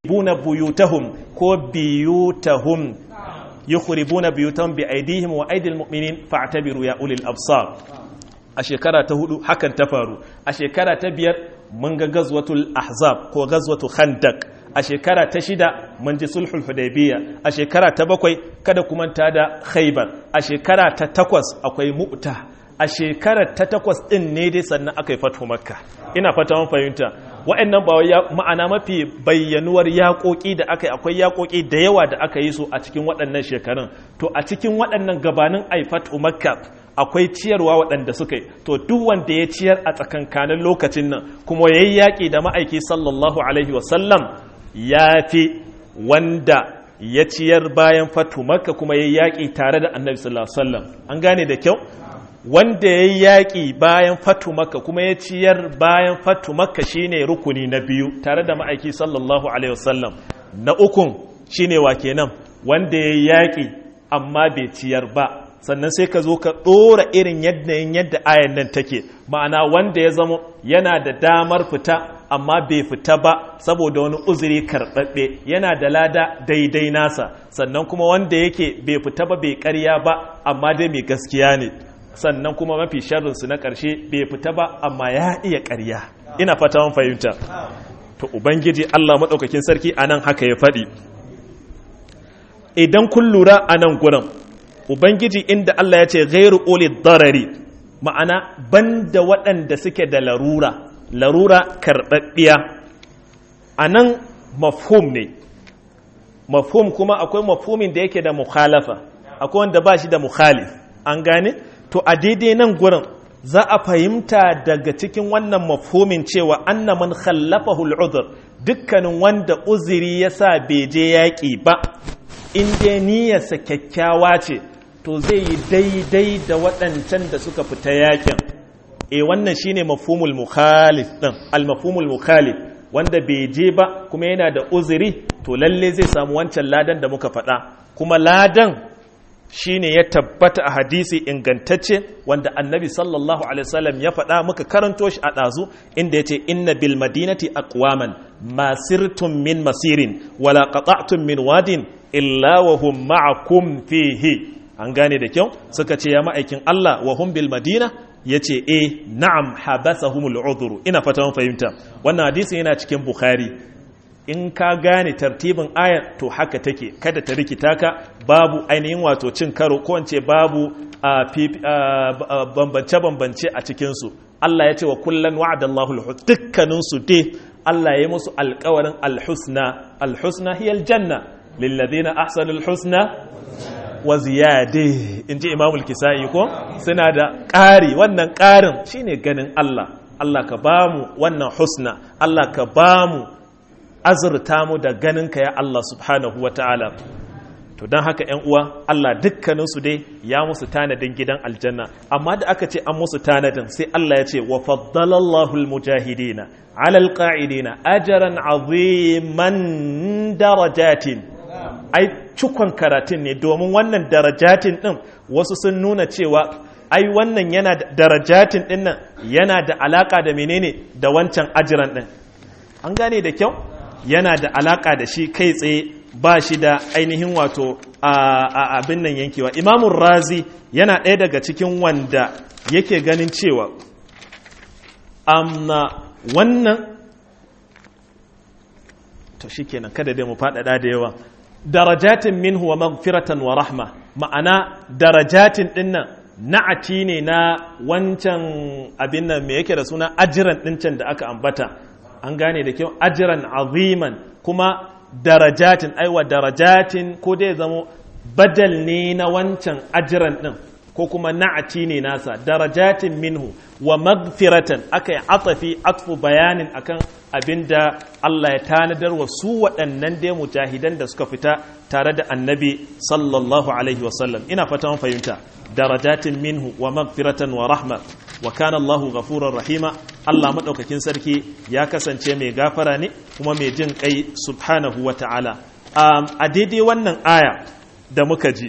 buna buyutahum ko biyutahum yukhribuna buyutahum bi aidihim wa aidil mu'minin fa'tabiru ya ulil absar a shekara ta hudu hakan ta faru a shekara ta biyar mun ga gazwatul ahzab ko gazwatul khandaq a shekara ta shida mun ji sulhul hudaybiyya a shekara ta bakwai kada kuma ta da khaybar a shekara ta takwas akwai mu'ta a shekarar ta takwas din ne dai sannan aka yi fatu makka ina fata mun fahimta wa'annan ba ma'ana mafi bayyanuwar yaƙoƙi da aka yi akwai yaƙoƙi da yawa da aka yi su a cikin waɗannan shekarun to a cikin waɗannan gabanin aifatu makka akwai ciyarwa waɗanda suka yi to duk wanda ya ciyar a tsakankanin lokacin nan kuma ya yi yaƙi da ma'aiki sallallahu alaihi wasallam ya fi wanda ya ciyar bayan fatu makka kuma ya yi yaƙi tare da annabi sallallahu alaihi wasallam an gane da kyau wanda ya yi yaƙi bayan fatu makka kuma ya ciyar bayan fatu makka shine rukuni na biyu tare da ma'aiki sallallahu alaihi wasallam na ukun shine wa kenan wanda ya yi yaƙi amma bai ciyar ba sannan sai ka zo ka ɗora irin yadda yadda ayan nan take ma'ana wanda ya zama yana da damar fita amma bai fita ba saboda wani uzuri karɓaɓɓe yana da lada daidai nasa sannan kuma wanda yake bai fita ba bai ƙarya ba amma dai mai gaskiya ne sannan kuma mafi sharrinsu na ƙarshe bai fita ba amma ya iya ƙarya ina fata mun fahimta to ubangiji Allah maɗaukakin sarki a nan haka ya faɗi idan kun lura a nan gurin ubangiji inda Allah ya ce gairu uli darari ma'ana banda waɗanda suke da larura larura karɓaɓɓiya a nan mafhum ne mafhum kuma akwai mafhumin da yake da mukhalafa akwai wanda ba shi da mukhalif an gane to a daidai nan gurin za a fahimta daga cikin wannan mafhumin cewa anna man khallafahu al'udhr dukkanin wanda uzuri yasa bai je yaƙi ba in dai niyyarsa kyakkyawa ce to zai yi daidai da waɗancan da suka fita yakin e wannan shine mafhumul mukhalif din al mafhumul mukhalif wanda bai je ba kuma yana da uzuri to lalle zai samu wancan ladan da muka faɗa kuma ladan shine ya tabbata a hadisi ingantacce wanda annabi sallallahu alaihi wasallam ya faɗa muka karanto shi a ɗazu inda ya ce inna bil madinati aqwaman masirtum min masirin wala qata'tum min wadin illa wa hum ma'akum fihi an gane da kyau suka ce ya ma'aikin Allah wa hum bil madina yace eh na'am habasahumul udhru ina fata mun fahimta wannan hadisin yana cikin bukhari in ka gane tartibin ayar to haka take kada ta rikita ka babu ainihin wato cin karo ko wance babu bambance-bambance a cikinsu Allah ya ce wa kullum wa'adallahu dukkaninsu dai Allah ya musu alkawarin alhusna alhusna hiyar janna lilladina ahsanul husna wa ziyade in ji imamul kisa'i ko suna da ƙari wannan ƙarin shine ganin Allah Allah ka bamu wannan husna Allah ka bamu azurta mu da ganinka ya Allah subhanahu wa ta'ala to don haka ‘yan uwa Allah dukkaninsu dai ya musu tanadin gidan aljanna amma da aka ce an musu tanadin sai Allah ya ce wa faddalallahu almujahidina alal qa'idina ajran aziman darajatin ai cikon karatun ne domin wannan darajatin din wasu sun nuna cewa ai wannan yana da darajatin din nan yana da alaka da menene da wancan ajiran din an gane da kyau yana da alaka da shi kai tsaye ba shi da ainihin wato a abin nan yankewa imamun razi yana ɗaya daga cikin wanda yake ganin cewa amna wannan to shi kenan kada dai mu faɗaɗa da yawa darajatin minhu wa magfiratan wa rahma ma'ana darajatin ɗinnan na'ati ne na wancan abin nan me yake da suna ajiran ɗincan da aka ambata an gane da kyau ajiran aziman kuma darajatin aiwa darajatin ko dai zamo badal ne na wancan ajiran din ko kuma na'ati ne nasa darajatin minhu wa magfiratan aka yi atafi atfu bayanin akan abinda Allah ya tanadar wa su waɗannan dai mujahidan da suka fita tare da annabi sallallahu alaihi wasallam ina fata mun fahimta darajatin minhu wa magfiratan wa rahma wa kana Allahu ghafurur rahima Allah madaukakin sarki ya kasance mai gafara ne kuma mai jin kai subhanahu wa ta'ala a daidai wannan aya da muka ji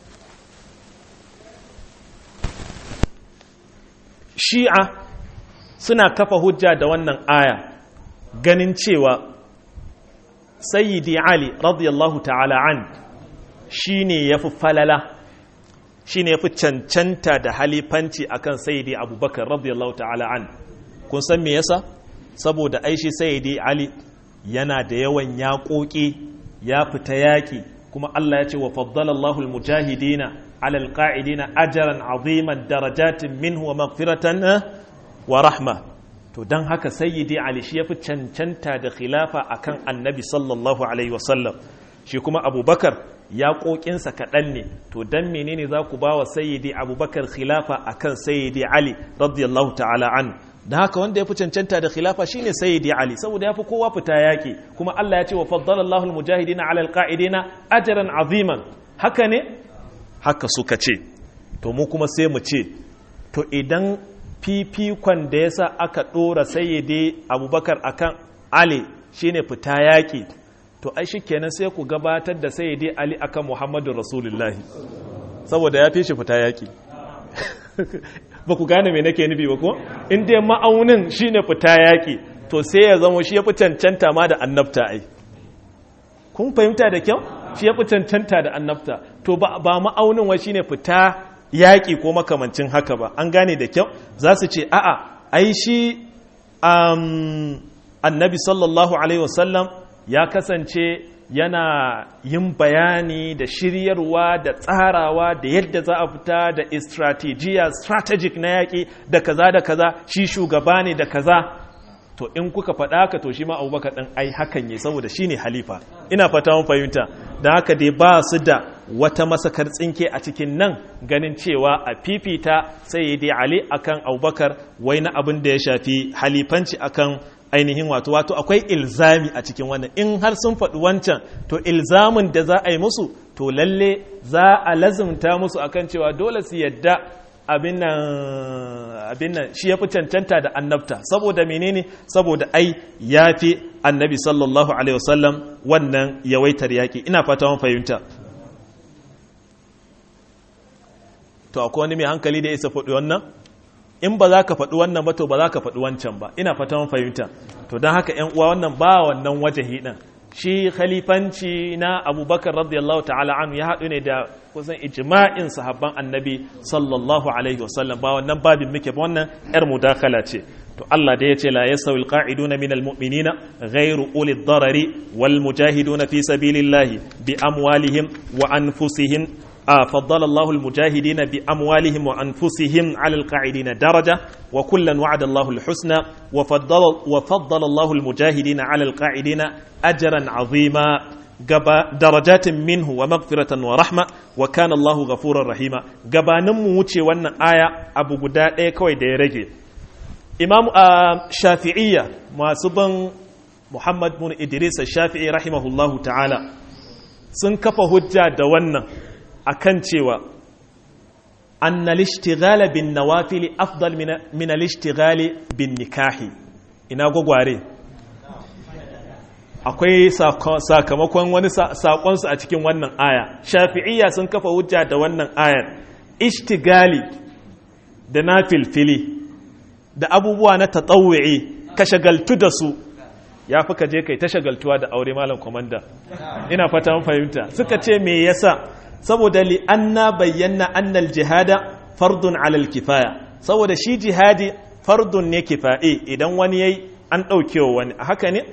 shi'a suna kafa hujja da wannan aya ganin cewa sayyidi ali radiyallahu ta'ala an shine yafi falala shine yafi cancanta da halifanci akan sayyidi abubakar radiyallahu ta'ala an kun san me yasa saboda aishi sayyidi ali yana da yawan yaƙoƙi ya fita yaƙi kuma Allah ya ce wa faddalallahu almujahidina ala alqa'idina ajran aziman darajatin minhu wa maghfiratan wa rahma to dan haka sayyidi ali shi yafi cancanta da khilafa akan annabi sallallahu alaihi wasallam shi kuma abubakar yaƙoƙinsa kaɗan ne to dan menene za ku ba wa sayyidi abubakar khilafa akan sayyidi ali radiyallahu ta'ala an da haka wanda ya fi cancanta da khilafa shine sayyidi ali saboda ya fi kowa fita yaƙi kuma Allah ya ce wa faddala Allahul mujahidina ala alqa'idina ajran aziman haka ne haka suka ce to mu kuma sai mu ce to idan fifikon da yasa aka dora sayyidi abubakar akan ali shine fita yaƙi to ai kenan sai ku gabatar da sayyidi ali akan muhammadu rasulullahi saboda ya fi shi fita yaƙi ba ku gane me nake nufi ba ko in dai ma'aunin shine fita yaki to sai ya zama shi ya fi cancanta ma da annabta ai kun fahimta da kyau shi ya fi cancanta da annabta to ba ma'aunin wa shine fita yaki ko makamancin haka ba an gane da kyau za su ce a'a ai shi annabi sallallahu alaihi wasallam ya kasance yana yin bayani da shiryarwa da tsarawa da yadda za a fita da strategiya strategic na yaƙi da kaza da kaza shi shugaba ne da kaza to in kuka faɗa ka to shi ma abubakar ɗin ai hakan yi saboda shi ne halifa ina fata mun fahimta da haka dai ba su da wata masakar tsinke a cikin nan ganin cewa a fifita sai dai ali akan abubakar wai na abin da ya shafi halifanci akan ainihin wato wato akwai ilzami a cikin wannan in har sun faɗi wancan to ilzamin da za a yi musu to lalle za a lazumta musu akan cewa dole su yadda abin nan shi ya fi cancanta da annabta saboda menene saboda ai ya fi annabi sallallahu alaihi wasallam wannan yawaitar yaƙi ina fata mun fahimta to akwai wani mai hankali da ya isa faɗi wannan in ba za ka faɗi wannan ba to ba za ka faɗi wancan ba ina fata mun fahimta to don haka ‘yan uwa wannan ba wannan wajahi ɗin shi khalifanci na abubakar radiyallahu ta'ala anhu ya haɗu ne da kusan ijma'in sahabban annabi sallallahu alaihi wasallam ba wannan babin muke ba wannan ‘yar mudakala ce to Allah da ya ce la yastawi alqa'iduna min almu'minina ghayru uli darari wal mujahiduna fi sabilillahi bi amwalihim wa anfusihim فضل الله المجاهدين بأموالهم وأنفسهم على القاعدين درجة وكلا وعد الله الحسنى وفضل, وفضل الله المجاهدين على القاعدين أجرا عظيما درجات منه ومغفرة ورحمة وكان الله غفورا رحيما gabanin wuce wannan aya abu guda ɗaya kawai da ya rage imam shafi'iyya masu ban muhammad bin idris shafi'i rahimahullahu ta'ala sun kafa hujja da wannan akan cewa anna lishtighala bin nawafili afdal min al-ishtighali bin nikahi ina gwagware akwai sakamakon wani sakonsu a cikin wannan aya shafi'iyya sun kafa hujja da wannan ayar ishtigali da nafilfili da abubuwa na tatawu'i ka shagaltu da su ya fi ka je kai ta shagaltuwa da aure malam komanda ina fata mun fahimta suka ce me yasa saboda li anna bayyana annal jihada fardun alal kifaya saboda shi jihadi fardun ne kifa'i idan wani yayi an ɗaukewa wani haka ne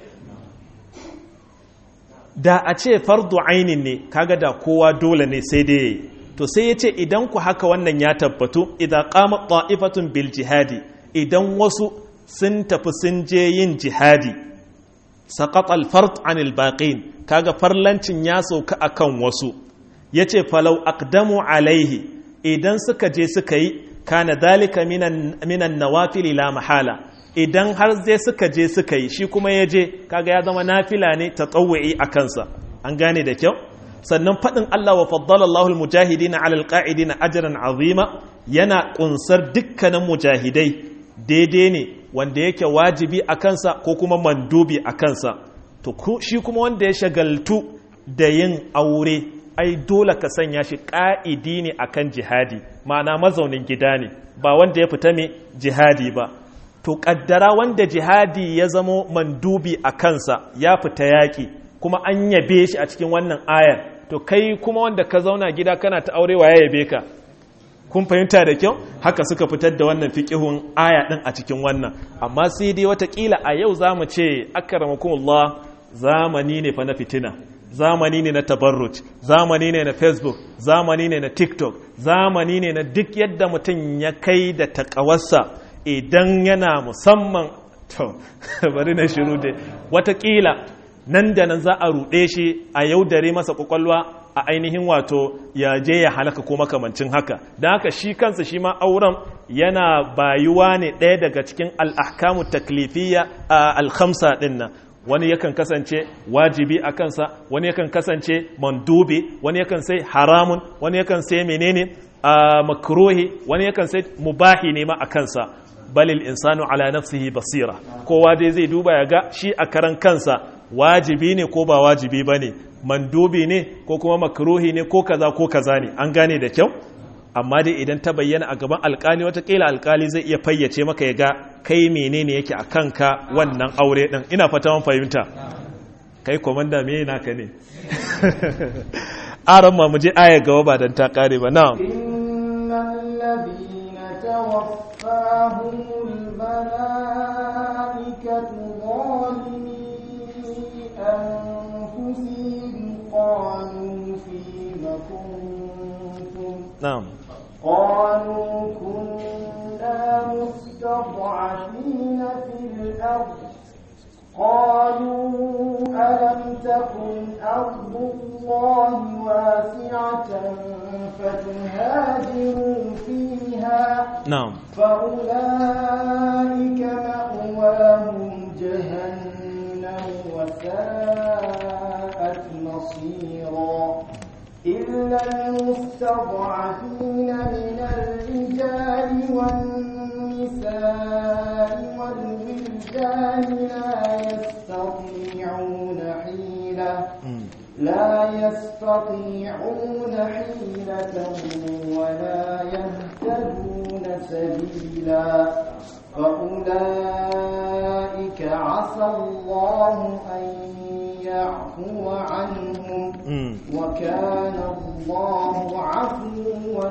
da a ce fardu ainin ne kaga da kowa dole ne sai dai yayi to sai yace idan ku haka wannan ya tabbatu idan qama ta'ifatun bil jihadi idan wasu sun tafi sun je yin jihadi saqata al fard anil baqin kaga farlancin ya sauka akan wasu yace falau aqdamu alaihi idan suka je suka yi kana dalika minan minan nawafil la mahala idan har zai suka je suka yi shi kuma ya je kaga ya zama nafila ne ta tsawai a kansa an gane da kyau sannan faɗin Allah wa faddala Allahul mujahidina alal qa'idina ajran azima yana kunsar dukkanin mujahidai daidai ne wanda yake wajibi a kansa ko kuma mandubi a kansa to shi kuma wanda ya shagaltu da yin aure ai dole ka sanya shi ƙa'idi ne akan jihadi ma'ana mazaunin gida ne ba wanda ya fita mai jihadi ba to kaddara wanda jihadi ya zamo mandubi a kansa ya fita yaƙi kuma an yabe shi a cikin wannan ayar to kai kuma wanda ka zauna gida kana ta aure wa ya yabe ka kun fahimta da kyau haka suka fitar da wannan fiƙihun aya ɗin a cikin wannan amma sai dai watakila a yau za mu ce akramakumullah zamani ne fa na fitina zamani ne na tabarruj zamani ne na facebook zamani ne na tiktok zamani ne na duk yadda mutum ya kai da takawarsa idan yana musamman to bari na shiru dai watakila nan da nan za a ruɗe shi a yaudare masa kwakwalwa a ainihin wato ya je ya halaka ko makamancin haka don haka shi kansa shi ma auren yana bayuwa ne ɗaya daga cikin al'ahkamu taklifiyya a alhamsa ɗin nan wani yakan kasance wajibi a kansa wani yakan kasance mandubi wani yakan sai haramun wani yakan sai menene a makruhi wani yakan sai mubahi ne ma a kansa balil insanu ala nafsihi basira kowa dai zai duba ya ga shi a karan kansa wajibi ne ko ba wajibi ba ne mandubi ne ko kuma makruhi ne ko kaza ko kaza ne an gane da kyau amma dai idan ta bayyana a gaban alkali watakila alkali zai iya fayyace maka ya ga kai menene yake a kanka wannan aure din ina fata man fahimta kai komanda me naka ne aran ma mu je aya gaba ba dan ta kare ba na'am innal ladina tawaffahumul malaikatu zalimi anfusihim qalu fima kuntum na'am قالوا كنا مستضعفين في الأرض قالوا ألم تكن أرض الله واسعة فتهاجروا فيها na'am فأولئك مأواهم جهنم وساءت مصيرا إلا المستضعفين من الرجال والنساء والولدان لا يستطيعون حيلة لا يستطيعون حيلة ولا يهتدون سبيلا فأولئك عسى الله أن يعفو عنهم Mm. وكان الله عفوا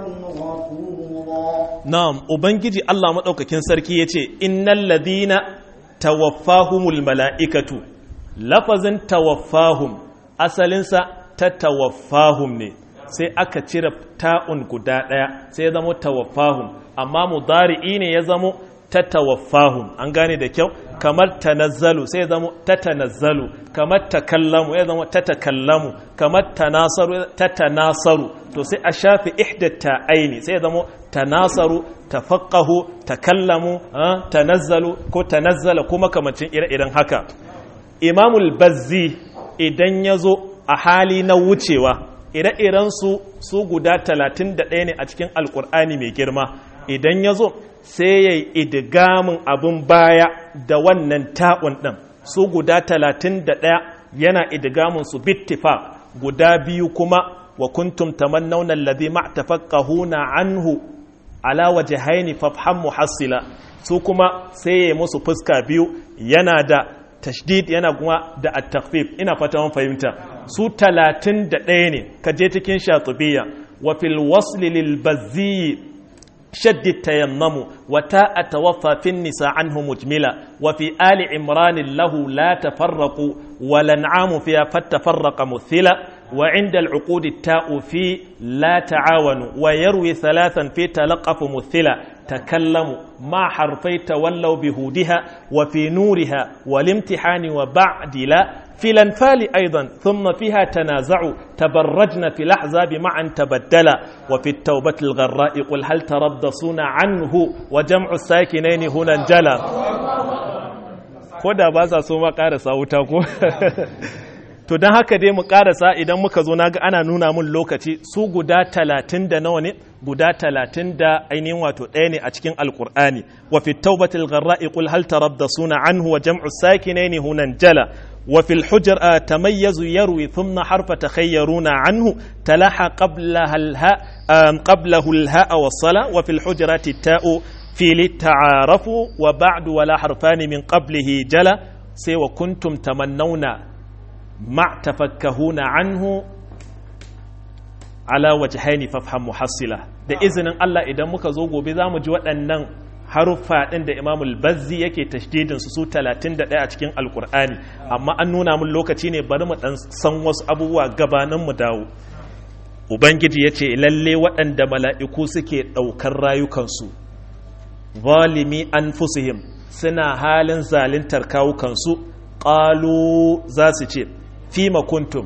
غفورا Na'am, Ubangiji Allah maɗaukakin sarki ya ce, Innal ladina tawaffahumul mala'ikatu, lafazin tawaffahum, asalinsa ta tawaffahum ne, sai aka cire ta'un guda ɗaya, sai ya zamo tawaffahum, amma mudari'i ne ya zamo ta tawaffahum, an gane da kyau, kamar tanazzalu sai ya zamo ta tanazzalu, kamar takallamu ya zamo ta takallamu, kamar tanasaru ta tanasaru, to sai a shafi ihdata aini sai ya zamo tanasaru tafaqahu takallamu ah, tanazzalu ko tanazzala ko makamacin ire-iren haka imamul bazzi idan ya zo a hali na wucewa ire-iren su su guda 31 ne a cikin alkur'ani mai girma idan ya zo sai ya yi idigamin abin baya da wannan ta'un ɗin su guda 31 yana idigamin su bittifaq guda biyu kuma wa kuntum tamannawna alladhi ma'tafaqahuna anhu ala wajhaini fafham muhassila su kuma sai ya musu fuska biyu yana da tashdid yana kuma da at-takhfif ina fata mun fahimta su 31 ne ka je cikin shatibiyya wa fil wasli lil bazzi شد التيمم وتاء توفى في النساء عنه مجملة وفي آل عمران له لا تفرقوا والانعام فيها فالتفرق مثلا وعند العقود التاء في لا تعاونوا ويروي ثلاثا في تلقف مثلا تكلموا مع حرفي تولوا بهودها وفي نورها والامتحان وبعد لا في الأنفال أيضا ثم فيها تنازعوا تبرجن في الأحزاب معا تبدلا وفي التوبة الغراء قل هل تربصون عنه وجمع الساكنين هنا انجلى koda ba sa so ma karasa wuta ko to don haka dai mu karasa idan muka zo naga ana nuna mun lokaci su guda talatin da nawa ne guda talatin da ainihin wato ɗaya ne a cikin alkur'ani wa fi taubatil gharra'i qul hal tarabbasuna anhu wa jam'u sakinaini hunan jala وفي الحجر آه تميز يروي ثم حرف تخيرون عنه تلاحى قبلها الهاء آه قبله الهاء والصلاة وفي الحجرات التاء fili ta'arafu wa ba'du wala harfani min qablihi jala sai wa kuntum tamannawna ma tafakkahuna anhu ala wajhaini fafham muhassila da izinin Allah idan muka zo gobe za mu ji waɗannan haruffa ɗin da imamul bazzi yake tashdidin su su 31 a cikin alkur'ani amma an nuna mun lokaci ne bari mu ɗan san wasu abubuwa gabanin mu dawo ubangiji ya ce lalle waɗanda mala'iku suke ɗaukar rayukansu zalimi anfusihim suna halin zalintar kawukansu ƙalu za su ce fi kuntum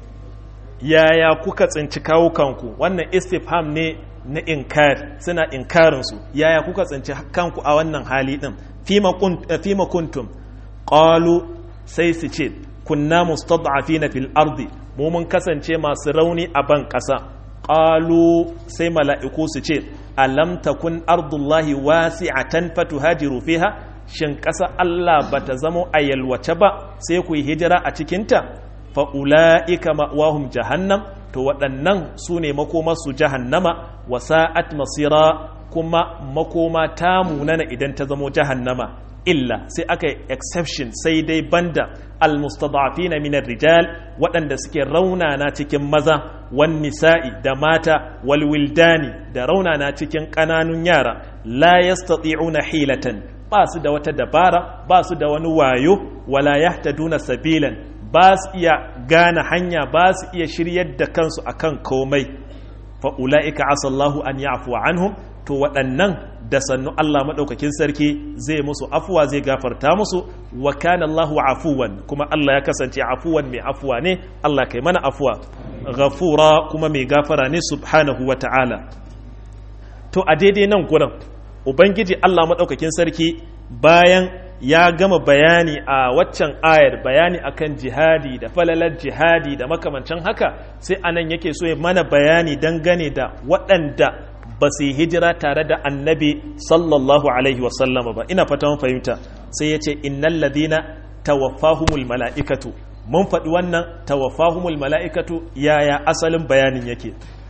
yaya kuka tsinci kawukanku wannan istifham ne na inkar suna inkarinsu yaya kuka tsinci kanku a wannan hali ɗin fima kuntum ƙalu sai su ce kunna mustad'afina fil ardi mu mun kasance masu rauni a ban ƙasa ƙalu sai mala'iku su ce alam takun ardullahi wasi'atan fatuhajiru fiha shin ƙasa Allah bata zamo a yalwace ba sai ku yi hijira a cikinta fa ula'ika ma'wahum jahannam to waɗannan su ne makomarsu jahannama wa sa'at masira kuma makoma ta munana idan ta zamo jahannama illa sai aka yi exception sai dai banda almustadafina min rijal waɗanda suke raunana cikin maza wan nisa'i da mata wal wildani da raunana cikin ƙananun yara la yastati'una hilatan ba su da wata dabara ba su da wani wayo wala yahtaduna sabilan ba su iya gane hanya ba su iya shiryar da kansu akan komai fa ula'ika asallahu an ya'fu anhum to waɗannan da sannu Allah maɗaukakin sarki zai musu afuwa zai gafarta musu wa kana Allahu afuwan kuma Allah ya kasance afuwan mai afuwa ne Allah kai mana afuwa ghafura kuma mai gafara ne subhanahu wa ta'ala to a daidai nan gurin ubangiji Allah maɗaukakin sarki bayan ya gama bayani a waccan ayar bayani akan jihadi da falalar jihadi da makamancin haka sai anan yake so ya mana bayani dangane da waɗanda ba su yi hijira tare da annabi sallallahu alaihi wasallama ba ina fata mun fahimta sai ya ce innal ladina tawaffahumul mala'ikatu mun faɗi wannan tawaffahumul mala'ikatu yaya asalin bayanin yake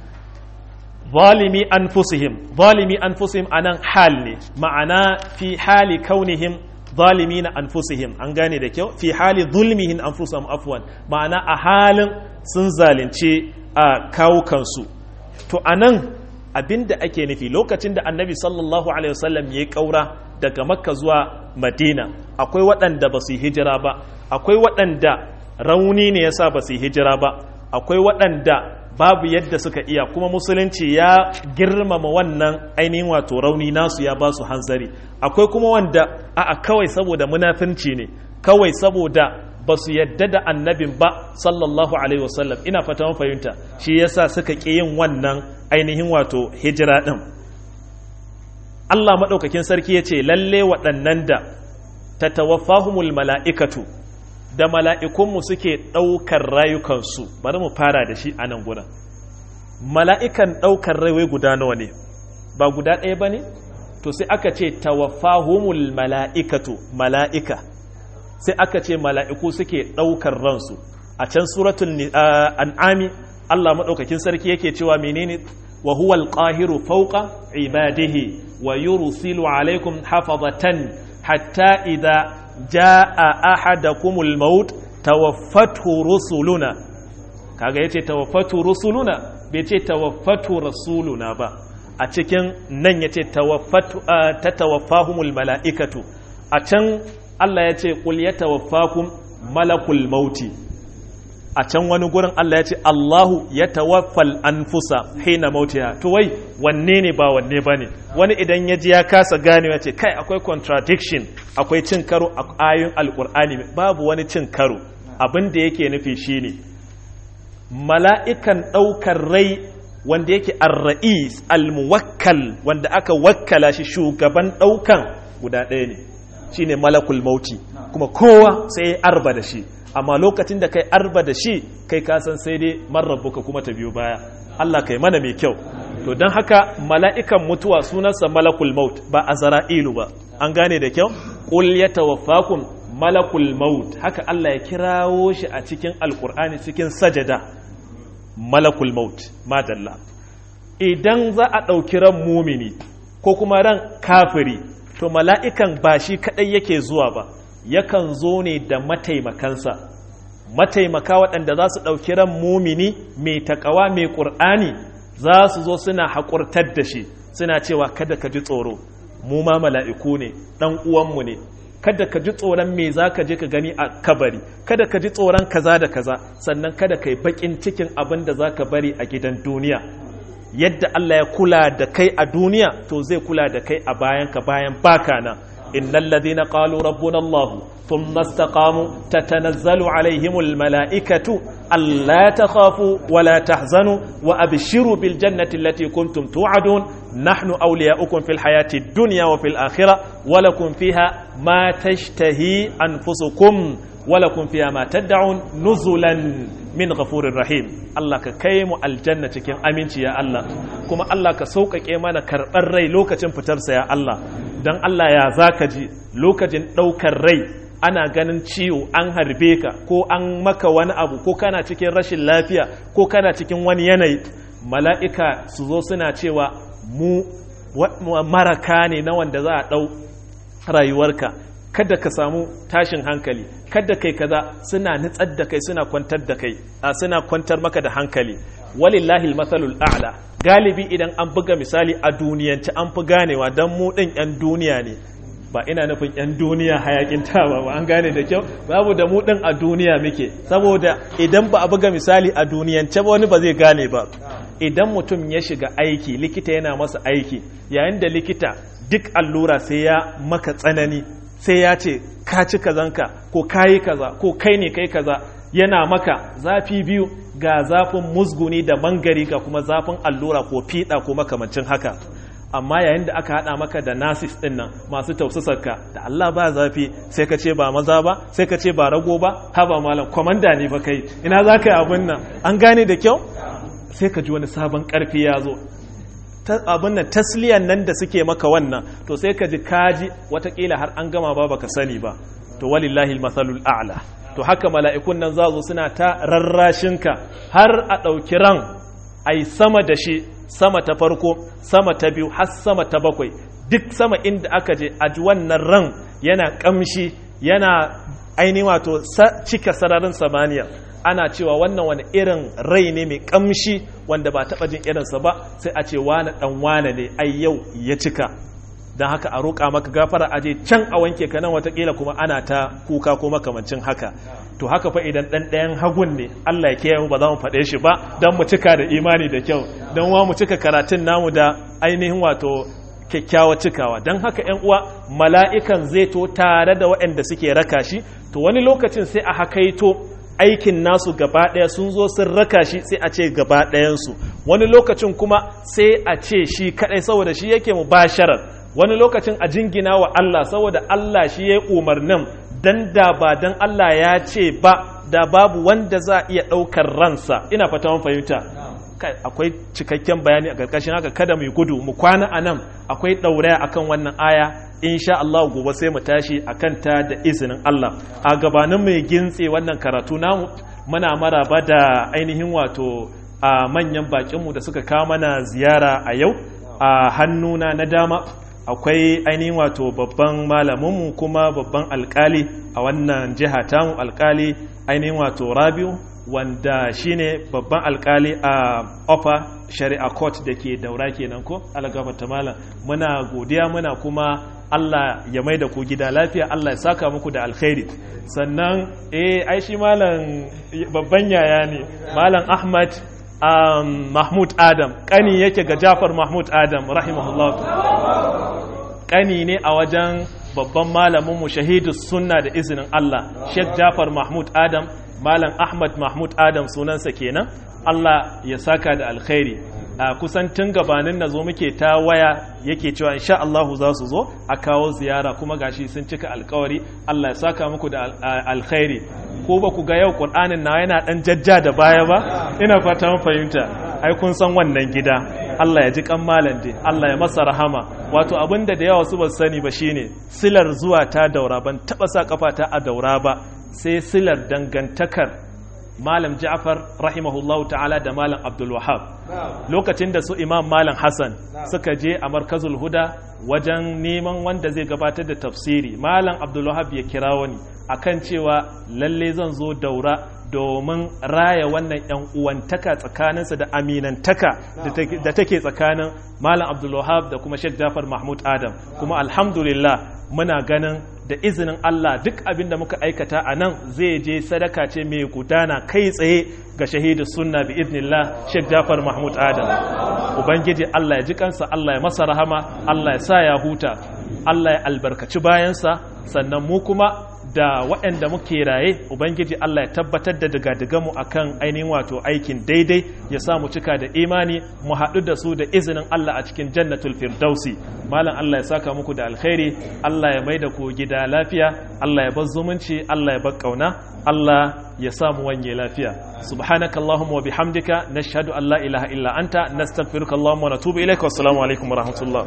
zalimi anfusihim zalimi anfusihim anan hal ne ma'ana fi hali kaunihim zalimi na anfusihim an gane da kyau fi hali zulmihin anfusihim afwan ma'ana a halin sun zalunce a kawukansu to anan abinda ake nufi lokacin da annabi sallallahu alaihi wasallam ya yi kaura daga makka zuwa madina akwai waɗanda ba su yi hijira ba akwai waɗanda rauni ne yasa ba su yi hijira ba akwai waɗanda babu yadda suka iya kuma musulunci ya girmama wannan ainihin wato rauni nasu ya ba su hanzari akwai kuma wanda a'a kawai saboda munafinci ne kawai saboda ba su yadda da annabin ba sallallahu alaihi wasallam ina fata mun fahimta shi yasa suka ƙi yin wannan ainihin wato hijira ɗin Allah maɗaukakin sarki ya ce lalle waɗannan da ta tawaffahumul mala'ikatu da mala'ikunmu suke ɗaukar rayukansu bari mu fara da shi a nan gudan mala'ikan ɗaukar raiwai guda nawa ne ba guda ɗaya ba ne to sai aka ce tawaffahumul mala'ikatu mala'ika sai aka ce mala'iku suke ɗaukar ransu a can suratul an'ami Allah maɗaukakin sarki yake cewa menene wa huwa alqahiru fawqa ibadihi wa yursilu alaikum hafazatan hatta idza jaa ahadakumul maut tawaffathu rusuluna kaga yace tawaffathu rusuluna bai ce tawaffatu rasuluna ba a cikin nan yace tawaffatu tatawaffahumul malaikatu a can Allah yace qul yatawaffakum malakul mauti a can wani gurin Allah ya ce Allahu ya tawaffal anfusa hina mautiha to wai wanne ne ba wanne ba ne wani idan ya ji ya kasa ganewa ce kai akwai contradiction akwai cin karo a ayoyin alkur'ani babu wani cin karo abin da yake nufi shine mala'ikan ɗaukar rai wanda yake ar-ra'is al-muwakkal wanda aka wakkala shi shugaban ɗaukan guda ɗaya ne shine malakul mauti kuma kowa sai ya arba da shi amma lokacin da kai arba da shi kai kasan sai dai marrabuka kuma ta biyo baya Allah kai mana mai kyau to don haka mala'ikan mutuwa sunansa malakul maut ba a zara'ilu ba an gane da kyau ƙul ya tawaffakum malakul maut haka Allah ya kirawo shi a cikin alkur'ani cikin sajada malakul maut madalla idan za a ɗauki ran mumini ko kuma ran kafiri to mala'ikan ba shi kaɗai yake zuwa ba yakan zo ne da mataimakansa mataimaka waɗanda za su ɗauki ran mumini mai takawa mai ƙur'ani za su zo suna haƙurtar da shi suna cewa kada ka ji tsoro mu ma mala'iku ne ɗan uwanmu ne kada ka ji tsoron me za ka je ka gani a kabari kada ka ji tsoron kaza da kaza sannan kada ka yi baƙin cikin abin da za ka bari a gidan duniya yadda Allah ya kula da kai a duniya to zai kula da kai a bayan ka bayan baka nan innal ladhina qalu rabbuna Allah thumma istaqamu tatanazzalu alaihimul malaikatu alla takhafu wa la tahzanu wa abshiru bil jannati allati kuntum tu'adun nahnu awliya'ukum fil hayati dunya wa fil akhirah wa lakum fiha ma tashtahi anfusukum wa lakum fiha ma tad'un nuzulan min ghafurir rahim Allah ka kai mu aljanna cikin aminci ya Allah kuma Allah ka sauƙaƙe mana karɓar rai lokacin fitarsa ya Allah don Allah ya zaka ji lokacin ɗaukar rai ana ganin ciwo an harbe ka ko an maka wani abu ko kana cikin rashin lafiya ko kana cikin wani yanayi mala'ika su zo suna cewa mu maraka ne na wanda za a ɗau rayuwarka kada ka samu tashin hankali kada kai kaza suna nitsar da kai suna kwantar da kai a suna kwantar maka da hankali walillahi almathalul a'la galibi idan an buga misali a duniyance an fi ganewa dan mu din yan duniya ne ba ina nufin yan duniya hayakin tawa ba an gane da kyau babu da mu din a duniya muke saboda idan ba a buga misali a duniyance ba wani ba zai gane ba idan mutum ya shiga aiki likita yana masa aiki yayin da likita duk allura sai ya maka tsanani sai ya ce ka ci kazanka ko kayi kaza ko kai ne kai kaza yana maka zafi biyu ga zafin musguni da mangari ga kuma zafin allura ko fiɗa ko makamancin haka amma yayin da aka haɗa maka da nasis ɗin nan masu tausasarka da Allah ba zafi sai ka ce ba maza ba sai ka ce ba rago ba haba malam kwamanda ne ba kai ina za ka yi abin nan an gane da kyau sai ka ji wani sabon ƙarfi ya zo abin nan tasliyan nan da suke maka wannan to sai ka ji kaji watakila har an gama ba baka sani ba to walillahi masalul a'la to haka mala'ikun nan za suna ta rarrashinka har a ɗauki ran ai sama da shi sama ta farko sama ta biyu har sama ta bakwai duk sama inda aka je a ji wannan ran yana ƙamshi yana ainihin wato cika sararin samaniya ana cewa wannan wani irin rai ne mai kamshi wanda ba taɓa jin irinsa ba sai a ce wane ɗan wane ne ai yau ya cika don haka a roƙa maka gafara aje can a wanke ka nan watakila kuma ana ta kuka ko makamancin haka to haka fa idan ɗan ɗayan hagun ne Allah ya kiyaye mu ba za mu faɗe shi ba don mu cika da imani da kyau don wa mu cika karatun namu da ainihin wato kyakkyawa cikawa don haka ‘yan uwa mala'ikan zai to tare da waɗanda suke raka shi to wani lokacin sai a hakaito aikin nasu gaba ɗaya sun zo sun raka shi sai a ce gaba ɗayansu wani lokacin kuma sai a ce shi kaɗai saboda shi yake mu basharar wani lokacin a jingina wa Allah saboda Allah shi ya yi umarnin dan da ba dan Allah ya ce ba da babu wanda za a iya ɗaukar ransa ina fata mun fahimta akwai cikakken bayani a ƙarƙashin haka kada mu gudu mu kwana a nan akwai ɗauraya akan wannan aya insha Allah gobe sai mu tashi akan ta da izinin Allah a gabanin mai gintse wannan karatu namu muna maraba da ainihin wato a manyan bakinmu da suka kawo mana ziyara a yau a hannuna na dama akwai ainihin wato babban malaminmu kuma babban alkali a wannan jiha tamu alkali ainihin wato rabiu wanda shine babban alkali a upper shari'a court da ke daura kenan ko algabata malam muna godiya muna kuma Allah ya mai da ku gida lafiya Allah ya saka muku da alkhairi sannan eh ai shi malam babban yaya ne malam Ahmad um, Mahmud Adam kani yake ga Jafar Mahmud Adam rahimahullah kani ne a wajen babban malamin mu shahidus sunna da izinin Allah Sheikh Jafar Mahmud Adam malam Ahmad Mahmud Adam sunansa kenan Allah ya saka da alkhairi a kusan tun gabanin na zo muke ta waya yake cewa insha Allah za su zo a kawo ziyara kuma gashi sun cika alkawari Allah ya saka muku da alkhairi ko ba ku ga yau Qur'anin na yana dan jajja da baya ba ina fata mun fahimta ai kun san wannan gida Allah ya ji kan malam dai Allah ya masa rahama wato abinda da yawa su ba sani ba shine silar zuwa ta daura ban taba sa kafata a daura ba sai silar dangantakar malam ja'far rahimahullahu ta'ala da malam abdul wahab lokacin da su imam malam hassan suka je a markazul huda wajen neman wanda zai gabatar da tafsiri malam abdul wahab ya kira wani akan cewa lalle zan zo daura domin raya wannan yan uwantaka tsakaninsa da aminantaka da take tsakanin malam abdul wahab da kuma sheikh jafar mahmud adam kuma alhamdulillah muna ganin da izinin Allah duk abin da muka aikata a nan zai je sadaka ce mai gudana kai tsaye ga shahidu sunna bi iznillah Sheikh Jafar Mahmud Adam ubangiji Allah ya ji kansa Allah ya masa rahama Allah ya sa ya huta Allah ya albarkaci bayansa sannan mu kuma da waɗanda muke raye ubangiji Allah ya tabbatar da digadigamu akan ainihin wato aikin daidai ya sa mu cika da imani mu haɗu da su da izinin Allah a cikin jannatul firdausi malam Allah ya saka muku da alkhairi Allah ya mai da ku gida lafiya Allah ya bar zumunci Allah ya bar kauna Allah ya sa mu wanye lafiya subhanaka allahumma wa bihamdika nashhadu an la ilaha illa anta nastaghfiruka allahumma wa natubu ilaika wassalamu alaikum wa rahmatullah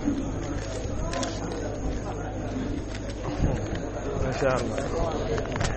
ما شاء الله